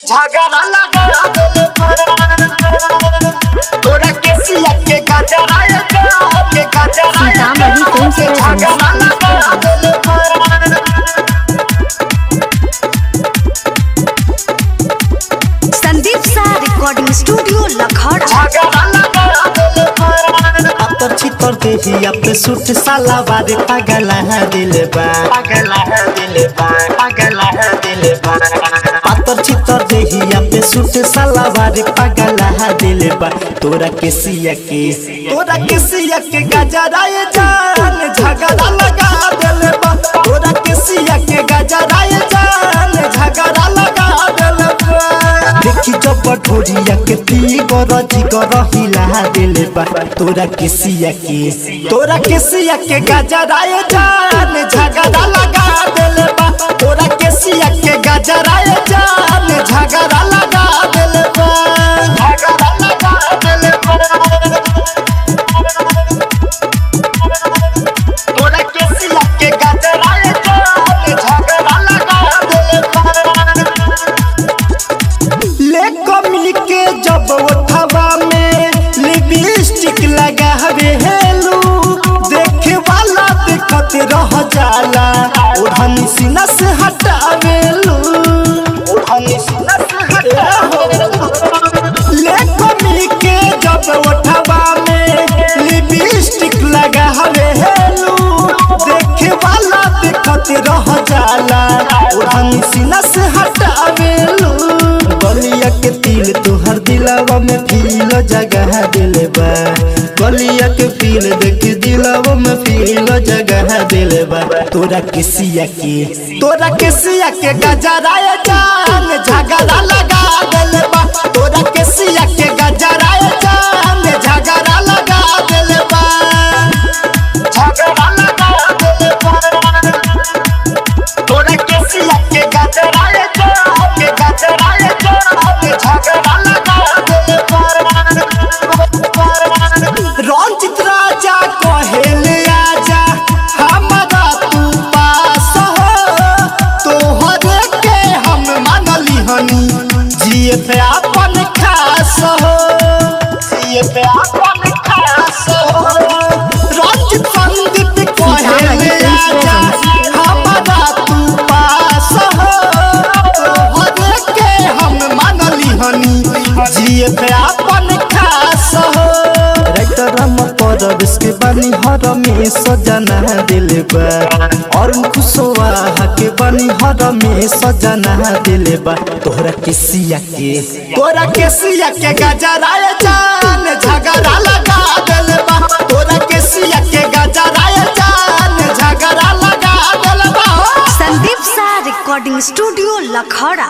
झगड़ा लगा दिल तोरा के सिया के गजरा के गजरा सीतामढ़ी कौन से झगड़ा लगा दिल संदीप सा रिकॉर्डिंग स्टूडियो लखौड़ा झगड़ा लगा दिल अतर छितर देहिया पे सूट साला बारे पागल है दिल बा पागल है दिल बा पागल है दिल बा अतर छितर देहिया पे सूट साला बारे पागल है दिल बा तोरा के सिया के तोरा के सिया के गजरा ये जान झगड़ा लगा दिल बा तोरा के सिया के गजरा ये जान झगड़ा लगा दिल बा देखी जब ढोरिया के पी गरजी गरहिला दिल बा तोरा के सिया के तोरा के सिया के गजरा ये जान झगड़ा लगा दिल बा तोरा के सिया के गजरा ये जान झगड़ा लगा दिल बा झगड़ा लगा दिल तोरा के सिया के गजरा झगड़ा लगा दिल ले कमी के जब उठवा में लिपस्टिक लगावे हेलू देखे वाला देखत रह जाला ओढ़नी सीना से हटावेलू ओढ़नी सीना से ले कमी के जब उठवा में लिपस्टिक लगावे हेलू देखे वाला देखत रह जाला ओढ़नी सीना से हटावेलू गलिया के तिल तोहर दिलावा में फील जगह दिल बा गलिया के फील देख दिलावा में फील जगह दिल बा तोरा के सिया के तोरा के सिया के गजरा ये जान झगड़ा लगा दिल बा तोरा के सिया के गजरा ये जान झगड़ा लगा दिल बा झगड़ा लगा दिल तोरा के सिया के गजरा के गजरा झगड़ा लगा दिल रंजित राजा कहेले आजा हमारा तू पास हो तोहरे के हम मानली हनी जिए पे अपन खास हो ये पे अपन खास हो रंजित संदीप कहेले आजा हमारा तू पास हो तोहरे के हम मानली हनी जिए पे अपन खास हो राइटर हम पर के बनी हर में सजना दिल बा और खुशवा के बनी हर में सजना दिल बा तोहरा के सिया के तोरा के सिया के गजरा ये जान झगड़ा लगा दिल बा तोरा के सिया के गजरा ये जान झगड़ा लगा दिल बा संदीप सा रिकॉर्डिंग स्टूडियो लखौड़ा